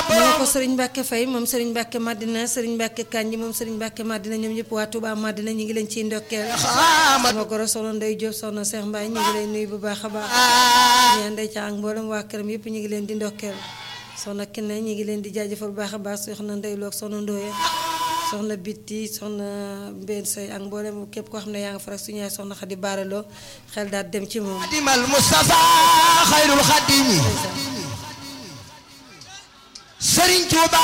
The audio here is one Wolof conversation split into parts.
moo ko sëriñ Mbàkke Fay moom sëriñ Mbàkke Madina sëriñ Mbàkke Kanji moom sëriñ Mbàkke Madina ñoom ñëpp waa Touba Madina ñu ngi leen ciy ndokkeel sama goro soxna Ndey Jóob soxna Seex Mbaay ñu ngi leen nuyu bu baax a baax ñaan Ndey Ca ak mboolem waa këram yëpp ñu ngi leen di ndokkeel soxna Kine ñu ngi leen di jaajëfal bu baax a baax soxna Ndey Loog soxna Ndooye soxna Bitti soxna Mbeen Sey ak mboolem képp koo xam ne yaa nga fa rek suñu yaay soxna Xadi Baaraloo xel daal dem ci moom dimal Mustafa xayrul xadimi Sëriñ Tuuba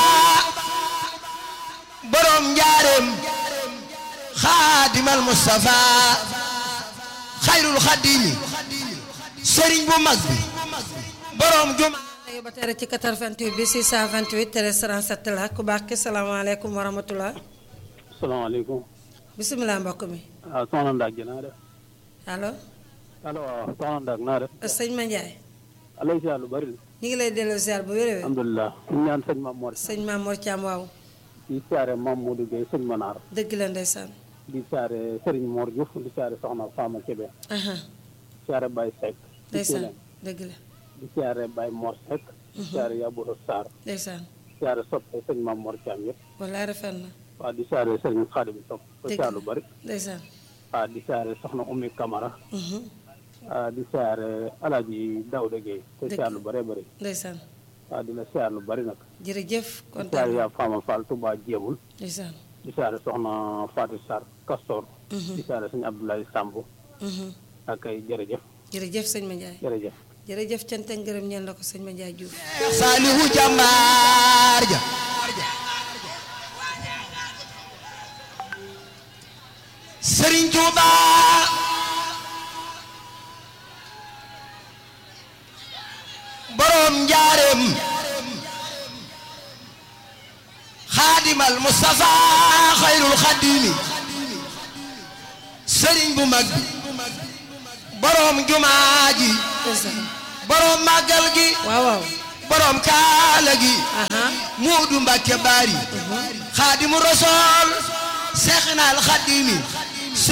borom njaareem xaadimal Mustafa xayrul xadimi sëriñ bu mag bi borom juma tey ba tere ci 88 bi 628 13 37 la ku baax ki salaamaaleykum wa rahmatullah salaamaaleykum bisimilah mbokk mi waaw soxna Ndak ji naa def allo allo waaw soxna Ndak naa def sëñ Ma Ndiaye alay si lu bari ñu ngi lay delloo ziar bu wér-wér alhamdulilah ñu ñaan sëñ Mam Mor sëñ Mamour Thiam waaw di siyaare Mam Modou Gueye sëñ Manar dëgg la ndeysaan di siyaare Serigne Mor Diouf di siyaare soxna Fama Kébé aha siyaare Baye Seck di ndeysaan dëgg la di siyaare Baye Mor Seck di siyaare Yabouro Sarr ndeysaan siyaare soppe sëñ Mam Mor Thiam yëpp wallaay rafet na waaw di siyaare Serigne Khadim Sopp ko Dëgg siyaare lu bari ndeysaan waaw di siyaare soxna Oumy Camara mhm waaw di siyaare Alaaji Daouda Gueye ko Dëgg. siyaare lu bari bari ndeysaan waaw di la siyaare lu bari nag jërëjëf di siyaare kontaan yaa Fama Fall Touba Jéemul ndeysaan di siyaare soxna Fatou Sarr Castor Mhm. di siyaare sëñ Abdoulaye Samb mhm ak ay jërëjëf jërëjëf sëñ Ma Ndiaye jërëjëf jërëjëf cant ak ngërëm ñeel na ko sëñ Ma Ndiaye Diouf Saalihu jàmbaar ja Sëriñ Tuuba borom njaareem xaadimal Mustafa xayrul xadimi sëriñ bu mag bi borom jumaa ji ndeysaan borom màggal gi waaw waaw borom kaala gi aha muudu mbàkke baari xaadimu rasool seexinaal xadimi